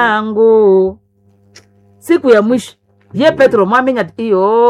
yangu siku ya mwisho ye petro mwaminya ati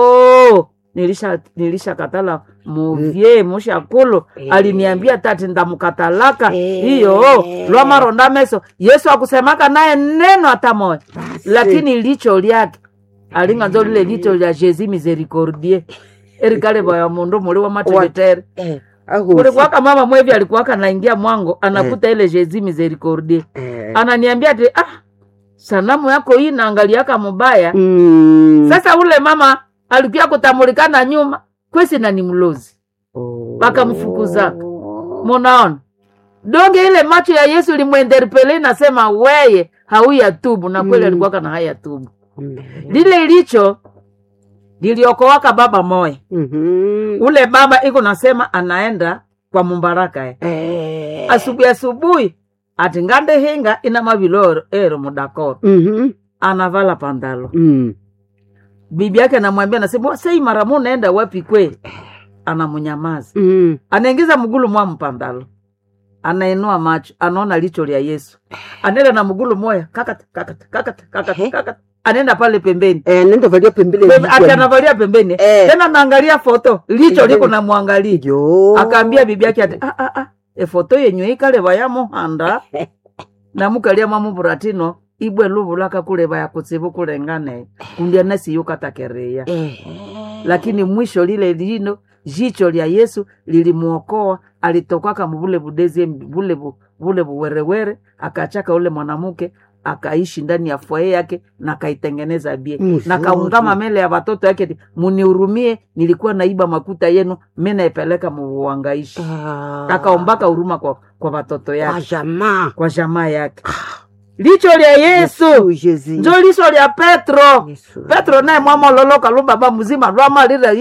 iyo nilisha nilisha katala muvye mushakulu aliniambia tati ndamukatalaka Eh. iyo lwamaronda meso yesu akusemaka naye neno hata moya lakini licho lyake alinganzo lile licho lya jesi misericordie erikale vaya mundu muli wa matevetere Eh, ahusi. kulikuwaka mama mwevi alikuwaka naingia mwango anakuta ile jesi misericordie Eh. ananiambia ati ah, sanamu yako hii naangaliaka mubaya Mm. sasa ule mama alikuya kutamulikana nyuma kwesi na ni mlozi Oh. wakamfukuzaka. munaona donge ile macho ya yesu limwenderpele nasema weye hauya tubu na kweli Mm. alikuwaka na haya tubu Mm. lile licho liliokowaka baba moya Mhm. ule baba iko nasema anaenda kwa mumbaraka eh. Eh. asubuhi asubuhi ati ngande hinga ina maviloro ero mudakoro Mhm. anavala pandalo Mm. bibi yake anamwambia nasema sei mara mu naenda wapi kweli anamunyamaza Mm. anaingiza mgulu mwa mpandalo anainua macho anaona licho lya yesu anaenda na mgulu moya kakata kakata kakata kakata Ehe. kakata anaenda pale pembeni Eh, nenda valia pembele Pembe- vichwa. ati anavalia pembeni Eh. tena naangalia foto licho liko Pembeni. namwangalia Yo. akaambia bibi yake ati ah, ah, ah, efoto yenyu ikaleva ya muhanda namukalia mamuvuratino ibwe luvulaka kuleva ya kutsivu kulengane kundya nasiyukatakereya Eh. lakini mwisho lile lino jicho lya yesu lilimuokoa alitokaka muvule vudezi vule vu- vule vuwerewere akachaka ule mwanamke akaishi ndani ya fwaye yake na akaitengeneza bie Mzuri. na kaungama mele ya watoto yake ati, munihurumie nilikuwa naiba makuta yenu mi naipeleka muvuangaishi Ah. akaombaka huruma kwa, kwa watoto Kwa yake jamaa. kwa jamaa yake licho lya yesu Jesus. njo liso lya petro Yesu. petro naye mwamololoka lubaba mzima lwamalira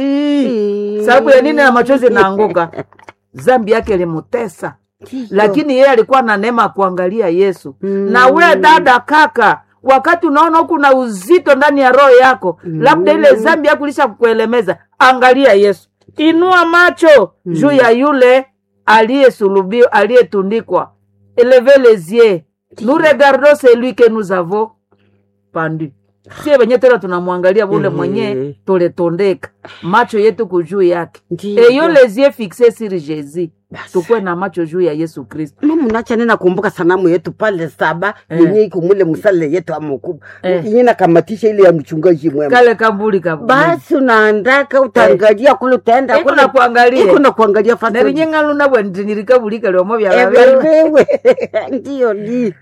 ii sababu ya nini na machozi naanguka zambi yake limutesa Ndiyo. lakini yeye alikuwa na neema ya kuangalia yesu Mm. na we dada kaka wakati unaona huku na uzito ndani ya roho yako Mm. labda ile zambi yako ilisha kukuelemeza angalia yesu inua macho juu ya yule aliyesulubiwa aliyetundikwa eleve les yeux nous regardons celui que nous avons pandu sie wenye tena tunamwangalia vule Eh. mwenye tuletondeka macho yetu kujuu yake Ndiyo. eyo les yeux fixe sur jésus Basi. tukwe na macho juu ya yesu kristo mama nacha nena kumbuka sanamu yetu pale saba Eh. yenye iko mule msale yetu amukubwa Eh. yenye nakamatisha ile ya mchungaji mwema kale kambuli ka basi unaandaka utaangalia kule utaenda iko kule na kuangalia iko na kuangalia fasi nerinyengaluna bwentinirikabulika lyomo Eh, vyalavewe wewe ndiyo ni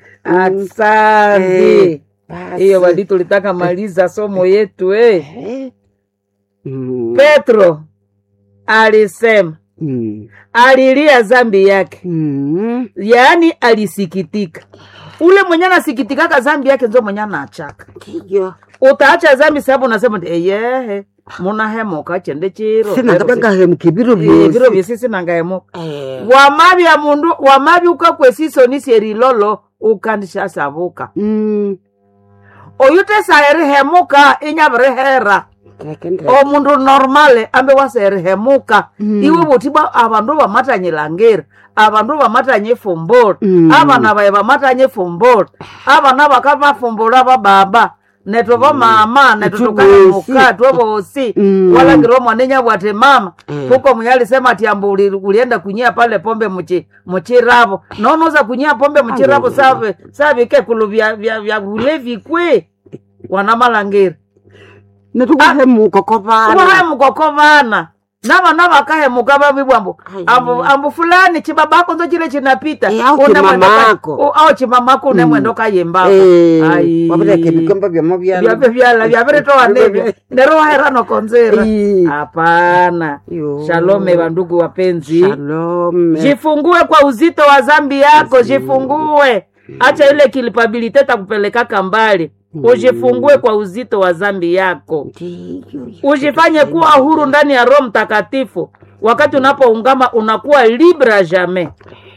asante Basi. hiyo wadi tulitaka maliza somo yetu eh. Eh. Mm. petro alisema Mm. alilia zambi yake Mm. yaani alisikitika ule mwenye anasikitikaka zambi yake nzo mwenye anachaka ndiyo utaacha zambi sababu unasema ti eyehe munahemuka chende chiro sinangatangahemuka biro Eh, biro byosi byesisi nangahemuka Eh. wamabya mundu wamabya ukakwesiso erilolo ukandishasabuka Mm. oyu tesaherihemuka inyabirihera Rekende. omundu normale ambe waserihemuka Mm. iwe butibwa abandu bamatanyilangiri abandu bamatanya efumbula Mm. abana baye bamatanya efumbula abana bakabafumbula bababa neto bamama neto Itu tukahemuka bosi. twe bosi Mm. walangire omwana enyabwati mama Mm. huko mwenye alisema ati ambu uli- ulienda kunyia pale pombe muchi muchiravo nonoza kunyia pombe muchiravo Alo. save savike kulu vya vya vya ulevi kwe wana malangiri netukuhemuka kovana uvahemuka vana navana vakahemuka vavibwa ambu Ai. ambu ambu fulani chibabako nzo chile chinapita Eh, au Une mwendo ka- chimamako. u- au chimamako une Mm. mwendo kayembako wavireke vikomba vya mavyalo vyave vyala vyaviritowa nevyo nero waherano konzera Ai. hapana Yo. shalome vandugu wapenzi Shalom. jifungue kwa uzito wa zambi yako jifungue acha ile kilipabilite takupelekaka mbali ujifungue kwa uzito wa zambi yako Ndiyo. ujifanye kuwa huru ndani ya roho mtakatifu wakati unapoungama unakuwa libre jamais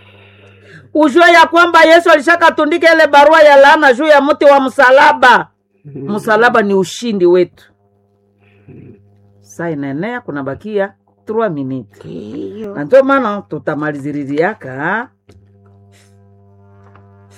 ujue ya kwamba yesu alishakatundika ile barua ya laana juu ya mti wa msalaba msalaba ni ushindi wetu saa inaenea kuna bakia 3 minute Ndiyo. na ndio maana tutamaliziririaka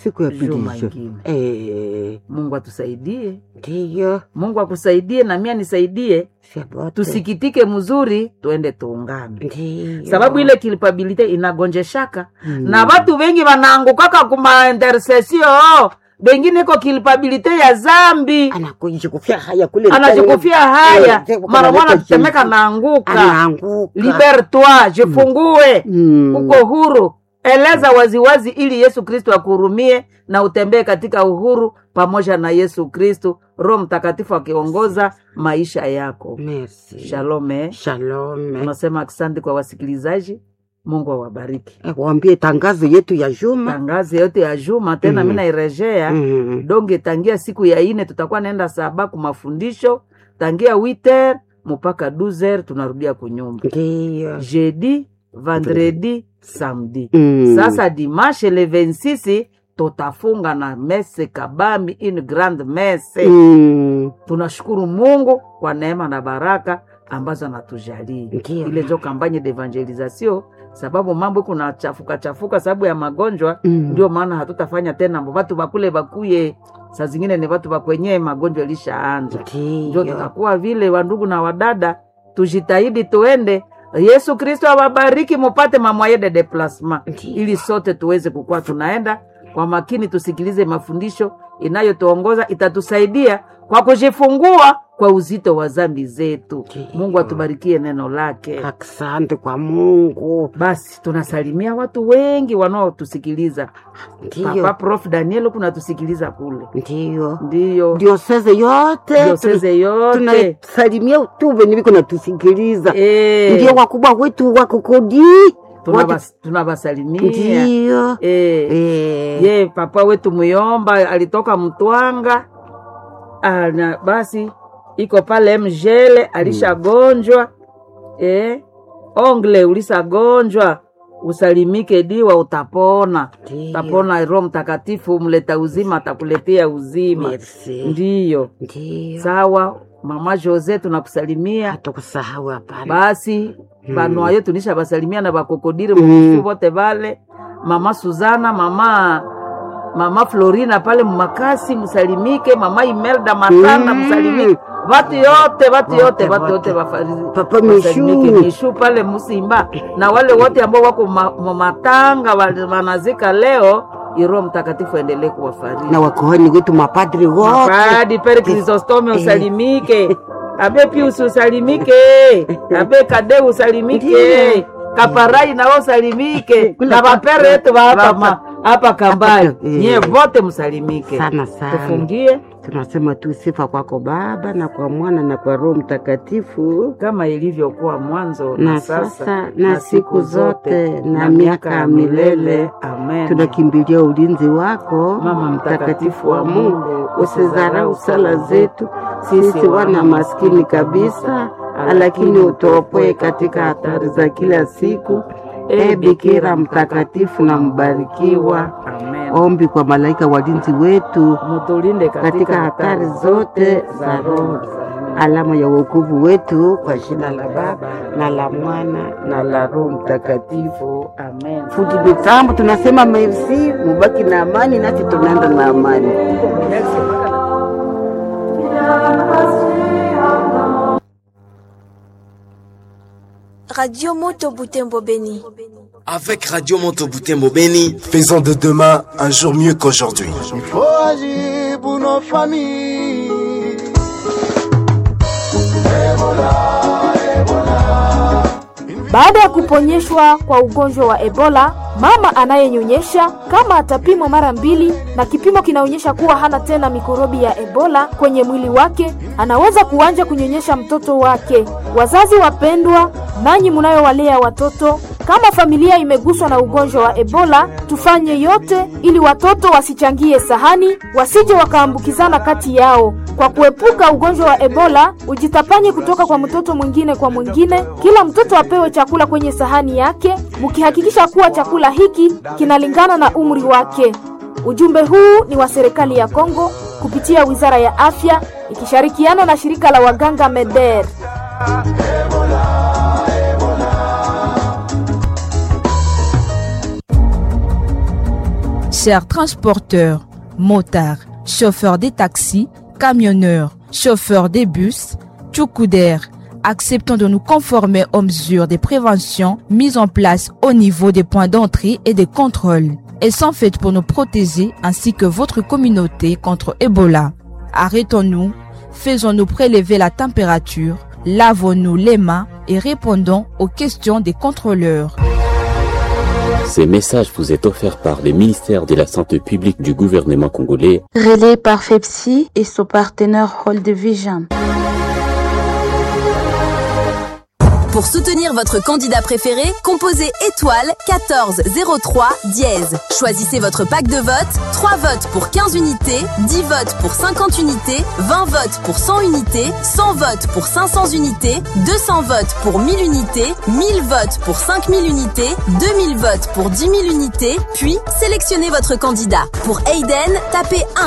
siku ya pili Juma hiyo. ingine. Eh, Mungu atusaidie, ndiyo Mungu akusaidie na mimi nisaidie, shabote tusikitike mzuri, tuende tuungane, ndiyo sababu ile culpability inagonjeshaka Mm. na watu wengi wanaangukaka kuma intercession bengine iko culpability ya zambi anakujikufia haya kule anajikufia haya Eh, mara mwana analeta tetemeka jinsi. naanguka anaanguka libertoi jifungue Mm. uko huru eleza waziwazi ili yesu kristo akuhurumie na utembee katika uhuru pamoja na yesu kristo roho mtakatifu akiongoza maisha yako Merci. shalome Shalom. tunasema asante kwa wasikilizaji mungu awabariki Eh, Waambie tangazo yetu ya juma. tangazi yote ya juma tena Mm. mi nairejea Mm. donge tangia siku ya ine tutakuwa naenda saba ku mafundisho tangia witer mpaka 12 tunarudia kunyumba Ndiyo. jeudi vendredi samedi Mm. sasa dimanche le 26 tutafunga na mese kabambi une grande mese Mm. tunashukuru mungu kwa neema na baraka ambazo anatujalia Ndiyo. ile njo kampanye d'evangelisation sababu mambo iko na chafuka chafuka sababu ya magonjwa Mm. ndio maana hatutafanya tena mbo watu bakule bakuye saa zingine ni watu bakwenye magonjwa ilishaanja ndio Ndiyo. tutakuwa vile wandugu na wadada tujitahidi tuende yesu kristo awabariki mupate mamwaye de deplasma Ndiyo. ili sote tuweze kukuwa tunaenda kwa makini tusikilize mafundisho inayotuongoza itatusaidia kwa kujifungua kwa uzito wa zambi zetu Ndiyo. mungu atubarikie neno lake Asante kwa Mungu. basi tunasalimia watu wengi wanaotusikiliza papa Ndiyo. prof daniel kunatusikiliza kule Ndiyo. ndiyo Dioseze yote. dioseze yote Tunasalimia tu venye viko natusikiliza. Eh, Ndio wakubwa wetu wa kukodi. tunabas- tunabasalimia Ndiyo. Eh, Eh. ye papa wetu muyomba alitoka mtwanga ana basi iko pale mjele alishagonjwa eh, ongle ulisagonjwa usalimike diwa utapona Ndiyo. utapona roho mtakatifu mleta uzima atakuletea uzima Merci. ndiyo Ndiyo. sawa mama jose tunakusalimia Hatukusahau hapana. basi Mm. banwayo tunisha basalimia na bakokodire Mm. mukusu bote bale mama suzana mama mama florina pale mumakasi musalimike mama imelda matanda Mm. musalimike batu yote batu Wote, yote batu wote. yote bafari- Papa basalimike. Mishu. mishu pale musimba na wale wote ambao wako ma- ma- matanga wale wanazika leo iroho mtakatifu endelee kuwafariji na wakohani wetu mapadri wote Padi Pere Krisostome Eh. usalimike. Abe Pius usalimike. Abe Kade usalimike. Ndiyo. Kaparai nao usalimike. Kule Na bapere yetu wa hapa hapa. ma hapa Kambai. Hapa, eh. Nyie vote msalimike. sana sana. Tufungie Tunasema tu sifa kwako Baba na kwa Mwana na kwa Roho Mtakatifu, kama ilivyokuwa mwanzo na sasa na siku zote na miaka ya milele. Amen. Tunakimbilia ulinzi wako, Mama mtakatifu wa Mungu, usizarau sala zetu sisi wana maskini kabisa, lakini utuopoe katika hatari za kila siku. E Bikira mtakatifu na mbarikiwa, Amen. ombi kwa malaika walinzi wetu Mutulinde katika hatari zote za roho, alama ya wokovu wetu, kwa jina la Baba na la Mwana na la Roho Mtakatifu. Amen. Fundi mitambo tunasema merci, mubaki na amani, nasi tunaenda na amani. Radio Moto Butembo Beni. Avec Radio Monto Boutembo Beni, Faisons de demain un jour mieux qu'aujourd'hui. faut agir pour nos familles. Baada ya kuponyeshwa kwa ugonjwa wa Ebola, mama anayenyonyesha kama atapimwa mara mbili na kipimo kinaonyesha kuwa hana tena mikorobi ya Ebola kwenye mwili wake, anaweza kuanza kunyonyesha mtoto wake. Wazazi wapendwa, nanyi mnayowalea watoto, kama familia imeguswa na ugonjwa wa Ebola, tufanye yote ili watoto wasichangie sahani, wasije wakaambukizana kati yao. Kwa kuepuka ugonjwa wa Ebola, ujitapanye kutoka kwa mtoto mwingine kwa mwingine. Kila mtoto apewe chakula kwenye sahani yake, mkihakikisha kuwa chakula hiki kinalingana na umri wake. Ujumbe huu ni wa serikali ya Kongo kupitia Wizara ya Afya ikishirikiana na shirika la waganga MEDER. chers transporteurs, motards, chauffeurs des taxis, camionneurs, chauffeurs des bus, tchoukoudères, acceptons de nous conformer aux mesures de prévention mises en place au niveau des points d'entrée et des contrôles. Elles sont faites pour nous protéger ainsi que votre communauté contre Ebola. Arrêtons-nous, faisons-nous prélever la température, lavons-nous les mains et répondons aux questions des contrôleurs. Ces messages vous est offert par le ministère de la Santé publique du gouvernement congolais. Relais par FEPSI et son partenaire Hold Vision. Pour soutenir votre candidat préféré, composez étoile 14 03 dièse. Choisissez votre pack de vote, 3 votes pour 15 unités, 10 votes pour 50 unités, 20 votes pour 100 unités, 100 votes pour 500 unités, 200 votes pour 1000 unités, 1000 votes pour 5000 unités, 2000 votes pour 10 000 unités, puis sélectionnez votre candidat. Pour Aiden, tapez 1.